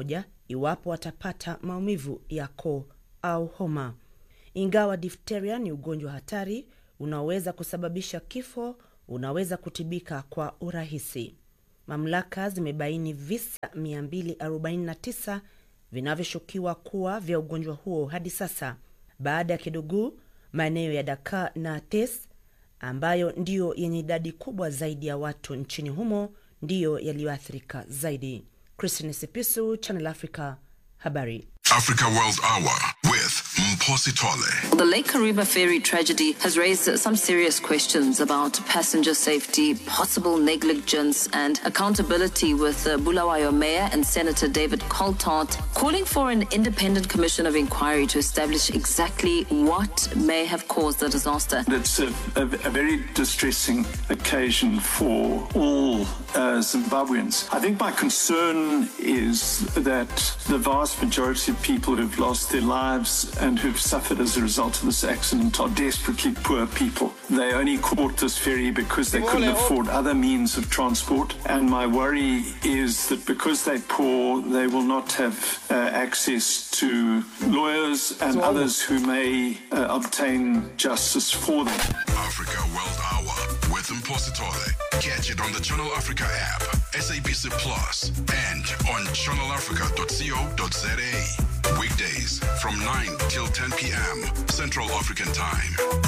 iwapo watapata maumivu ya koo au homa. Ingawa difteria ni ugonjwa hatari unaoweza kusababisha kifo, unaweza kutibika kwa urahisi. Mamlaka zimebaini visa 249 vinavyoshukiwa kuwa vya ugonjwa huo hadi sasa. Baada ya Kidugu, maeneo ya Dakar na Tes ambayo ndiyo yenye idadi kubwa zaidi ya watu nchini humo ndiyo yaliyoathirika zaidi. Christine Sipisu, Channel Africa, habari. Africa World Hour with Mposi Tole. The Lake Kariba ferry tragedy has raised some serious questions about passenger safety, possible negligence, and accountability. With uh, Bulawayo Mayor and Senator David Coltart calling for an independent commission of inquiry to establish exactly what may have caused the disaster. It's a, a, a very distressing occasion for all uh, Zimbabweans. I think my concern is that the vast majority of people who've lost their lives and who've suffered as a result of this accident are desperately poor people. They only caught this ferry because they couldn't afford other means of transport. And my worry is that because they're poor, they will not have uh, access to lawyers and others who may uh, obtain justice for them. Africa World Hour with Mposi Tole. Catch it on the Channel Africa app, SABC Plus, and on channelafrica.co.za. Weekdays from 9 till 10 p.m. Central African Time.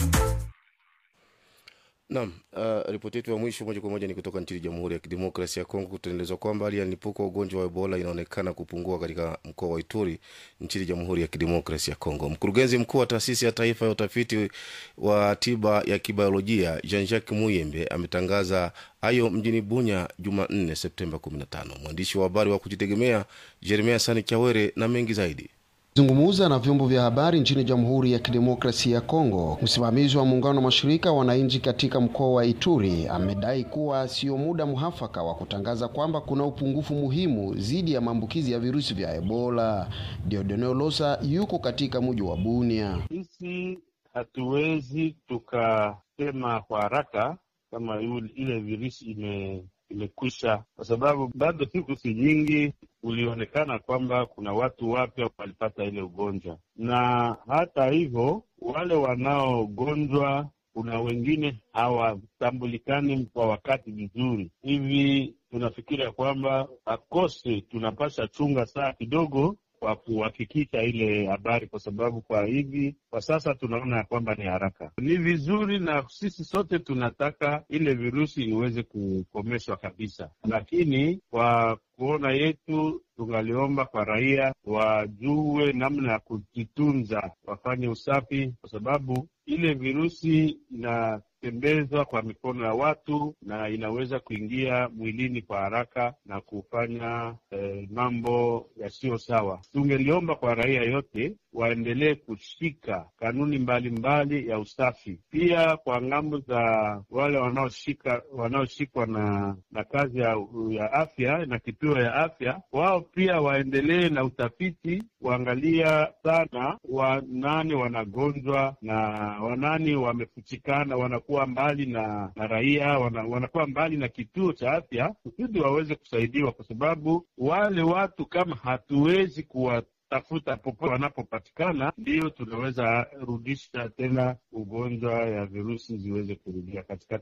Naam, uh, ripoti yetu ya mwisho moja kwa moja ni kutoka nchini Jamhuri ya Kidemokrasia ya Kongo. Tunaelezwa kwamba hali ya mlipuko wa ugonjwa wa Ebola inaonekana kupungua katika mkoa wa Ituri nchini Jamhuri ya Kidemokrasia ya Kongo. Mkurugenzi mkuu wa taasisi ya taifa ya utafiti wa tiba ya kibiolojia Jean-Jacques Muyembe ametangaza hayo mjini Bunya Jumanne Septemba 15. Mwandishi wa habari wa kujitegemea Jeremia Sani Chawere na mengi zaidi zungumuza na vyombo vya habari nchini Jamhuri ya Kidemokrasia ya Kongo, msimamizi wa muungano wa mashirika wananchi katika mkoa wa Ituri amedai kuwa sio muda muhafaka wa kutangaza kwamba kuna upungufu muhimu dhidi ya maambukizi ya virusi vya Ebola. Diodone Losa yuko katika mji wa Bunia. Sisi hatuwezi tukasema kwa haraka kama ile virusi ime imekwisha kwa sababu bado siku si nyingi ulionekana kwamba kuna watu wapya walipata ile ugonjwa, na hata hivyo wale wanaogonjwa, kuna wengine hawatambulikani kwa wakati vizuri. Hivi tunafikiria kwamba akose tunapasha chunga saa kidogo kwa kuhakikisha ile habari, kwa sababu kwa hivi kwa sasa tunaona ya kwamba ni haraka. Ni vizuri na sisi sote tunataka ile virusi iweze kukomeshwa kabisa, lakini kwa kuona yetu tungaliomba kwa raia wajue namna ya kujitunza, wafanye usafi, kwa sababu ile virusi inatembezwa kwa mikono ya watu na inaweza kuingia mwilini kwa haraka na kufanya eh, mambo yasiyo sawa. Tungeliomba kwa raia yote waendelee kushika kanuni mbalimbali mbali ya usafi. Pia kwa ngambo za wale wanaoshika wanaoshikwa na na kazi ya, ya afya na kituo ya afya, wao pia waendelee na utafiti, kuangalia sana wanani wanagonjwa na wanani wamefuchikana, wanakuwa mbali na, na raia wana, wanakuwa mbali na kituo cha afya kusudi waweze kusaidiwa, kwa sababu wale watu kama hatuwezi kuwa tafuta popote wanapopatikana, ndiyo tunaweza rudisha tena ugonjwa ya virusi ziweze kurudia katikati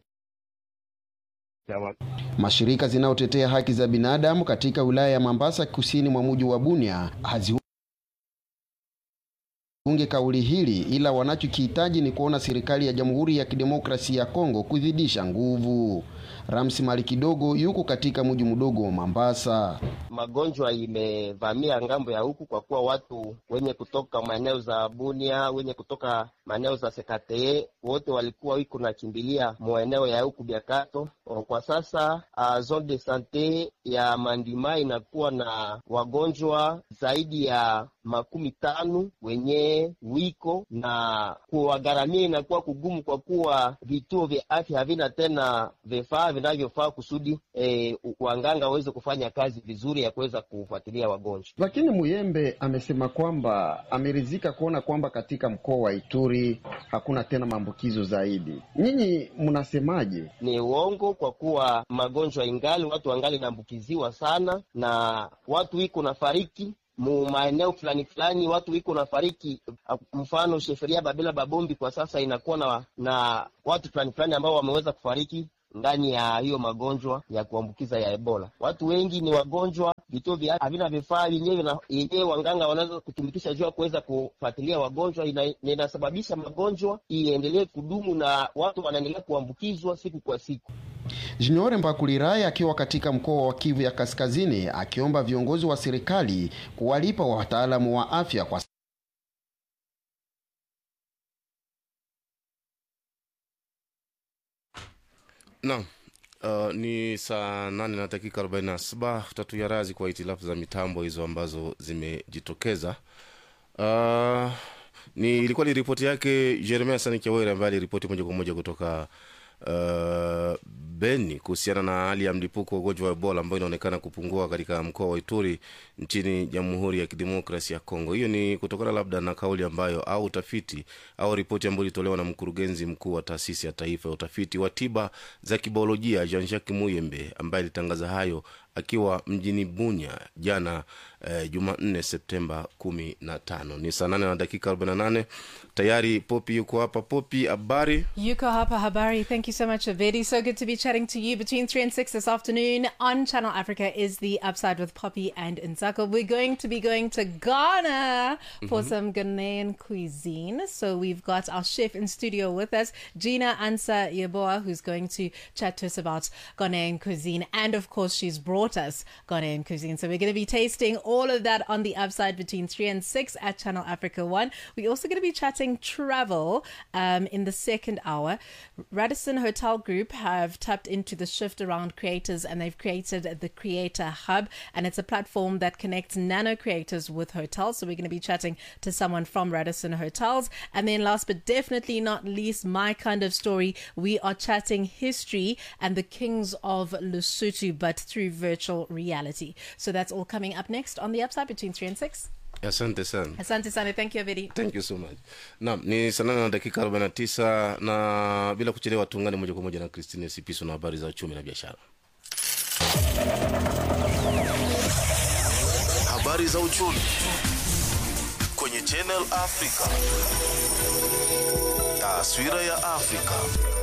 ya watu. Mashirika zinayotetea haki za binadamu katika wilaya ya Mambasa kusini mwa mji wa Bunia hazi unge kauli hili ila wanachokihitaji ni kuona serikali ya Jamhuri ya Kidemokrasia ya Kongo kuzidisha nguvu. Ramsi Mali kidogo yuko katika mji mdogo wa Mambasa. Magonjwa imevamia ngambo ya huku kwa kuwa watu wenye kutoka maeneo za Bunia, wenye kutoka maeneo za Sekatee wote walikuwa wiko nakimbilia maeneo ya huku Biakato. Kwa sasa uh, zone de sante ya Mandima inakuwa na wagonjwa zaidi ya makumi tano wenye wiko na kuwagharamia inakuwa kugumu, kwa kuwa vituo vya afya havina tena vifaa vinavyofaa kusudi eh, wanganga waweze kufanya kazi vizuri. ya kuweza kufuatilia wagonjwa. Lakini Muyembe amesema kwamba ameridhika kuona kwamba katika mkoa wa Ituri hakuna tena maambukizo zaidi. Nyinyi mnasemaje? Ni uongo kwa kuwa magonjwa ingali, watu wangali naambukiziwa sana, na watu iko na fariki mu maeneo fulani fulani, watu iko na fariki. Mfano sheferia Babela Babombi kwa sasa inakuwa na, na watu fulani fulani ambao wameweza kufariki ndani ya hiyo magonjwa ya kuambukiza ya Ebola. Watu wengi ni wagonjwa, vituo vya havina vifaa vyenyewe yenyewe wanganga wanaweza kutumikisha juu ya kuweza kufuatilia wagonjwa, ina, inasababisha magonjwa iendelee kudumu na watu wanaendelea kuambukizwa siku kwa siku. Junior Mbakulirayi akiwa katika mkoa wa Kivu ya Kaskazini akiomba viongozi wa serikali kuwalipa wataalamu wa afya kwa Naam. Uh, ni saa nane na dakika 47 tatu ya razi kwa hitilafu za mitambo hizo ambazo zimejitokeza. Uh, ni ilikuwa ni ripoti yake Jeremia Sanikiawere ambaye aliripoti moja kwa moja kutoka uh, Beni kuhusiana na hali ya mlipuko wa ugonjwa wa Ebola ambayo inaonekana kupungua katika mkoa wa Ituri nchini Jamhuri ya Kidemokrasi ya Kongo. Hiyo ni kutokana labda na kauli ambayo au utafiti au ripoti ambayo ilitolewa na mkurugenzi mkuu wa taasisi ya taifa ya utafiti wa tiba za kibiolojia Jean Jacques Muyembe ambaye alitangaza hayo akiwa mjini Bunya jana eh, Jumanne Septemba kumi na tano. Ni saa nane na dakika 48 tayari. Popi yuko hapa. Popi, habari? Yuko hapa habari. Thank you so much, Avedi. So good to be chatting to you between 3 and 6 this afternoon on Channel Africa is the Upside with Poppy and Nzako. We're going to be going to Ghana for Mhm. some Ghanaian cuisine. So we've got our chef in studio with us, Gina Ansa Yeboah, who's going to chat to us about Ghanaian cuisine. And of course, she's brought us Ghanaian cuisine. So we're going to be tasting all of that on the Upside between 3 and 6 at Channel Africa 1. We're also going to be chatting travel um, in the second hour. Radisson Hotel Group have tapped into the shift around creators and they've created the Creator Hub. And it's a platform that connects nano creators with hotels. So we're going to be chatting to someone from Radisson Hotels. And then last but definitely not least, my kind of story, we are chatting history and the kings of Lesotho, but through virtual reality. So that's all coming up next on the upside between 3 and 6. Asante sana. Asante sana. Thank you, Avedi. Thank you so much. Naam, ni saa nane na dakika 49 na bila kuchelewa tuungane moja kwa moja na Christine Sipiso na habari za uchumi na biashara. Habari za uchumi kwenye Channel Africa. Taswira ya Afrika.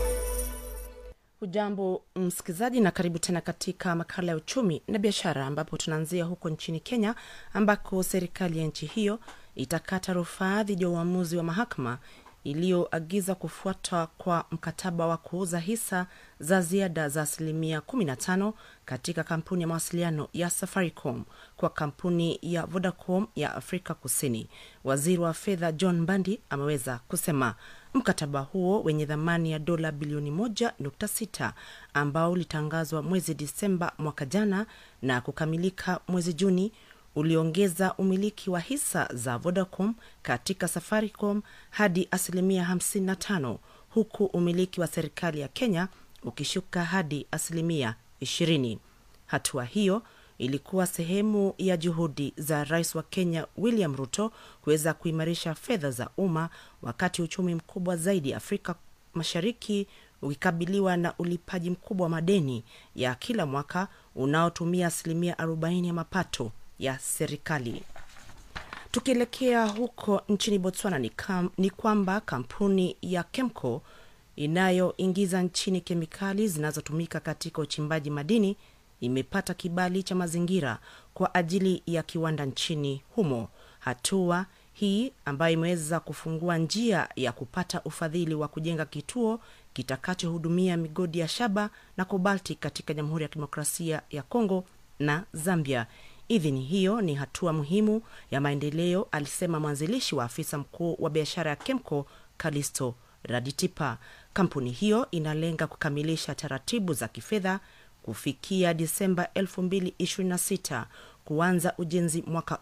Ujambo msikilizaji, na karibu tena katika makala ya uchumi na biashara, ambapo tunaanzia huko nchini Kenya, ambako serikali ya nchi hiyo itakata rufaa dhidi ya uamuzi wa mahakama iliyoagiza kufuatwa kwa mkataba wa kuuza hisa za ziada za asilimia 15 katika kampuni ya mawasiliano ya Safaricom kwa kampuni ya Vodacom ya Afrika Kusini. Waziri wa fedha John Mbandi ameweza kusema mkataba huo wenye thamani ya dola bilioni 1.6 ambao ulitangazwa mwezi Disemba mwaka jana na kukamilika mwezi Juni uliongeza umiliki wa hisa za Vodacom katika Safaricom hadi asilimia 55 huku umiliki wa serikali ya Kenya ukishuka hadi asilimia 20. Hatua hiyo ilikuwa sehemu ya juhudi za rais wa Kenya William Ruto kuweza kuimarisha fedha za umma wakati uchumi mkubwa zaidi Afrika Mashariki ukikabiliwa na ulipaji mkubwa wa madeni ya kila mwaka unaotumia asilimia 40 ya mapato ya serikali. Tukielekea huko nchini Botswana ni, kam, ni kwamba kampuni ya Kemco inayoingiza nchini kemikali zinazotumika katika uchimbaji madini imepata kibali cha mazingira kwa ajili ya kiwanda nchini humo. Hatua hii ambayo imeweza kufungua njia ya kupata ufadhili wa kujenga kituo kitakachohudumia migodi ya shaba na kobalti katika Jamhuri ya Kidemokrasia ya Kongo na Zambia. Idhini hiyo ni hatua muhimu ya maendeleo, alisema mwanzilishi wa afisa mkuu wa biashara ya Kemco Kalisto Raditipa. Kampuni hiyo inalenga kukamilisha taratibu za kifedha kufikia Disemba 2026 kuanza ujenzi mwaka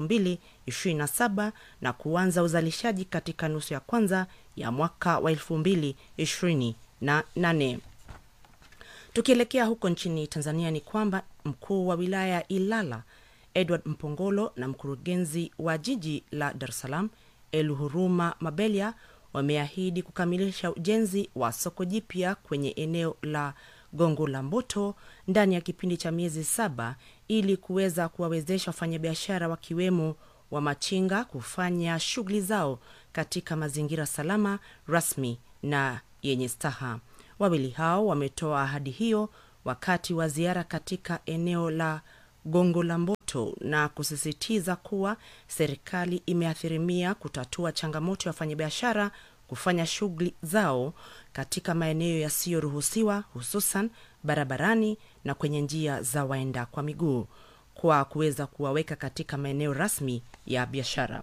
2027 na kuanza uzalishaji katika nusu ya kwanza ya mwaka wa 2028. Tukielekea huko nchini Tanzania ni kwamba mkuu wa wilaya ya Ilala Edward Mpongolo na mkurugenzi wa jiji la Dar es Salaam Eluhuruma Mabelia wameahidi kukamilisha ujenzi wa soko jipya kwenye eneo la Gongo la Mboto ndani ya kipindi cha miezi saba ili kuweza kuwawezesha wafanyabiashara wakiwemo wa machinga kufanya shughuli zao katika mazingira salama, rasmi na yenye staha. Wawili hao wametoa ahadi hiyo wakati wa ziara katika eneo la Gongo la Mboto na kusisitiza kuwa serikali imeathirimia kutatua changamoto ya wafanyabiashara kufanya shughuli zao katika maeneo yasiyoruhusiwa hususan barabarani na kwenye njia za waenda kwa miguu kwa kuweza kuwaweka katika maeneo rasmi ya biashara.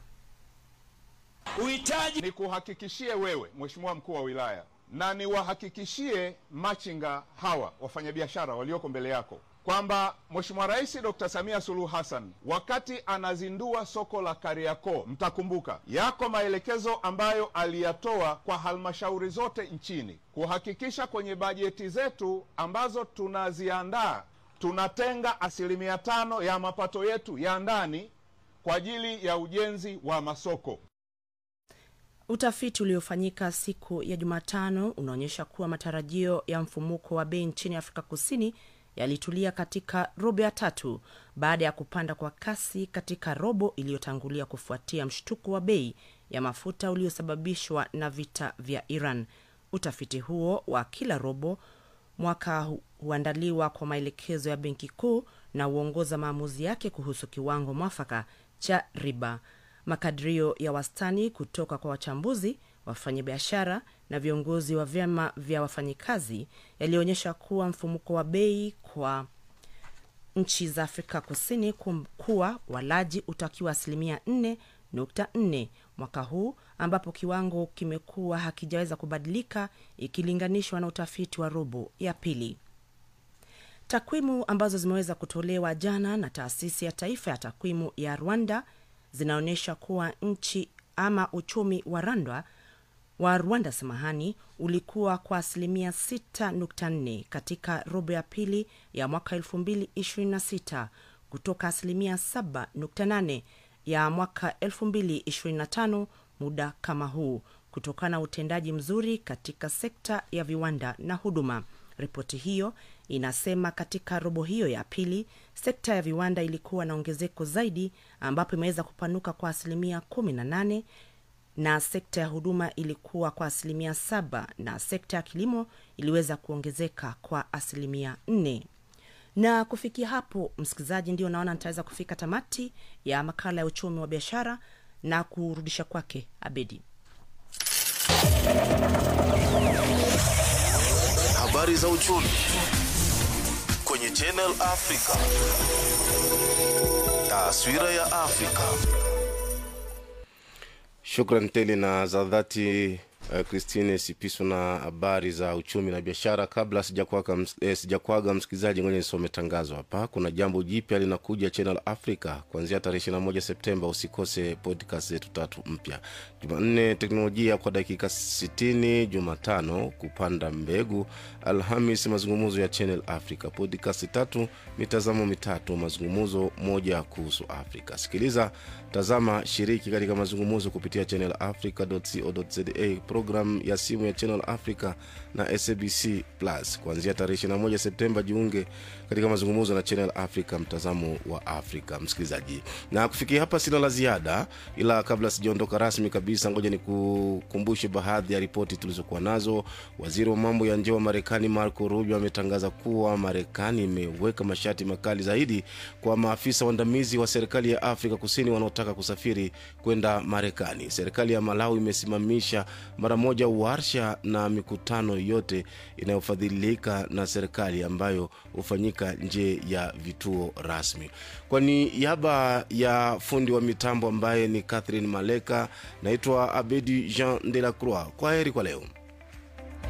Uhitaji ni kuhakikishie wewe Mheshimiwa mkuu wa wilaya na niwahakikishie machinga hawa wafanyabiashara walioko mbele yako kwamba Mheshimiwa Rais Dr. Samia Suluhu Hassan wakati anazindua soko la Kariakoo, mtakumbuka yako maelekezo ambayo aliyatoa kwa halmashauri zote nchini kuhakikisha kwenye bajeti zetu ambazo tunaziandaa tunatenga asilimia tano ya mapato yetu ya ndani kwa ajili ya ujenzi wa masoko. Utafiti uliofanyika siku ya Jumatano unaonyesha kuwa matarajio ya mfumuko wa bei nchini Afrika Kusini yalitulia katika robo ya tatu baada ya kupanda kwa kasi katika robo iliyotangulia kufuatia mshtuko wa bei ya mafuta uliosababishwa na vita vya Iran. Utafiti huo wa kila robo mwaka hu- huandaliwa kwa maelekezo ya benki kuu na huongoza maamuzi yake kuhusu kiwango mwafaka cha riba. Makadirio ya wastani kutoka kwa wachambuzi, wafanyabiashara na viongozi wa vyama vya wafanyikazi yalionyesha kuwa mfumuko wa bei kwa nchi za Afrika Kusini kum- kuwa walaji utakiwa asilimia 4.4 mwaka huu, ambapo kiwango kimekuwa hakijaweza kubadilika ikilinganishwa na utafiti wa robo ya pili. Takwimu ambazo zimeweza kutolewa jana na taasisi ya taifa ya takwimu ya Rwanda zinaonyesha kuwa nchi ama uchumi wa Rwanda wa Rwanda samahani, ulikuwa kwa asilimia 6.4 katika robo ya pili ya mwaka 2026 kutoka asilimia 7.8 ya mwaka 2025 muda kama huu, kutokana na utendaji mzuri katika sekta ya viwanda na huduma. Ripoti hiyo inasema katika robo hiyo ya pili sekta ya viwanda ilikuwa na ongezeko zaidi, ambapo imeweza kupanuka kwa asilimia 18 na sekta ya huduma ilikuwa kwa asilimia saba na sekta ya kilimo iliweza kuongezeka kwa asilimia nne na kufikia hapo msikilizaji ndio naona nitaweza kufika tamati ya makala ya uchumi wa biashara na kurudisha kwake abedi Habari za uchumi kwenye Channel Africa. Taswira ya Afrika. Shukran tele na za dhati uh, Christine Sipiso na habari za uchumi na biashara. Kabla sijakwaga ms, eh, sijakwaga msikilizaji, ngoja nisome tangazo hapa. Kuna jambo jipya linakuja Channel Africa kuanzia tarehe 21 Septemba. Usikose podcast zetu tatu mpya: Jumanne teknolojia kwa dakika 60, Jumatano kupanda mbegu, Alhamis mazungumzo ya Channel Africa, podcast tatu, mitazamo mitatu, mazungumzo moja kuhusu Afrika. Sikiliza, tazama, shiriki katika mazungumzo kupitia Channel Africa.co.za, program ya simu ya Channel Africa na SABC Plus kuanzia tarehe 21 Septemba. Jiunge katika mazungumzo na Channel Africa, mtazamo wa Afrika. Msikilizaji, na kufikia hapa sina la ziada, ila kabla sijaondoka rasmi kabisa, ngoja nikukumbushe baadhi ya ripoti tulizokuwa nazo. Waziri wa mambo ya nje wa Marekani Marco Rubio ametangaza kuwa Marekani imeweka masharti makali zaidi kwa maafisa waandamizi wa serikali ya Afrika Kusini wanaotaka kusafiri kwenda Marekani. Serikali ya Malawi imesimamisha mara moja warsha na mikutano yote inayofadhilika na serikali ambayo hufanyika nje ya vituo rasmi. Kwa niaba ya fundi wa mitambo ambaye ni Catherine Maleka, naitwa Abedi Jean de la Croix. Kwa heri kwa leo.